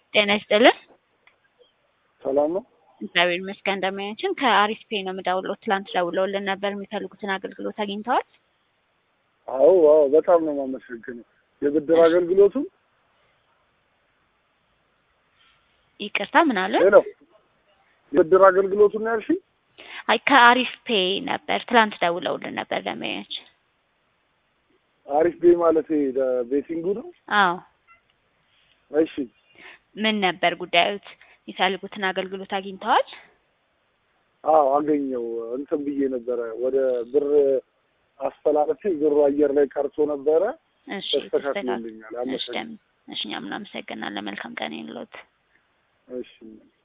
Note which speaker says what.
Speaker 1: ጤና ይስጥልን።
Speaker 2: ሰላም ነው?
Speaker 1: እግዚአብሔር ይመስገን። እንደምናችን ከአሪፍ ፔ ነው የምደውለው። ትላንት ደውለውልን ነበር። የሚፈልጉትን አገልግሎት አግኝተዋል?
Speaker 2: አዎ አዎ፣ በጣም ነው የማመሰግነው። የብድር አገልግሎቱን
Speaker 1: ይቅርታ፣ ምን አለ?
Speaker 2: ሄሎ፣ የብድር አገልግሎቱን ነው ያልሽኝ?
Speaker 1: አይ ከአሪፍ ፔ ነበር። ትላንት ደውለውልን ነበር ለማያች።
Speaker 2: አሪፍ ቤ ማለት ቤቲንጉ ነው?
Speaker 1: አዎ።
Speaker 2: እሺ፣
Speaker 1: ምን ነበር ጉዳዮት? የሚፈልጉትን አገልግሎት አግኝተዋል?
Speaker 2: አዎ አገኘው። እንትን ብዬ ነበረ ወደ ብር አስተላለፊ ብሩ አየር ላይ ቀርቶ ነበረ።
Speaker 1: እሺ፣
Speaker 2: ተስተካክሎልኛል።
Speaker 1: እሺ፣
Speaker 2: አመሰግናለሁ።
Speaker 1: እሺ፣ እኛም እናመሰግናለን። መልካም ቀን ይሁንልዎት።
Speaker 2: እሺ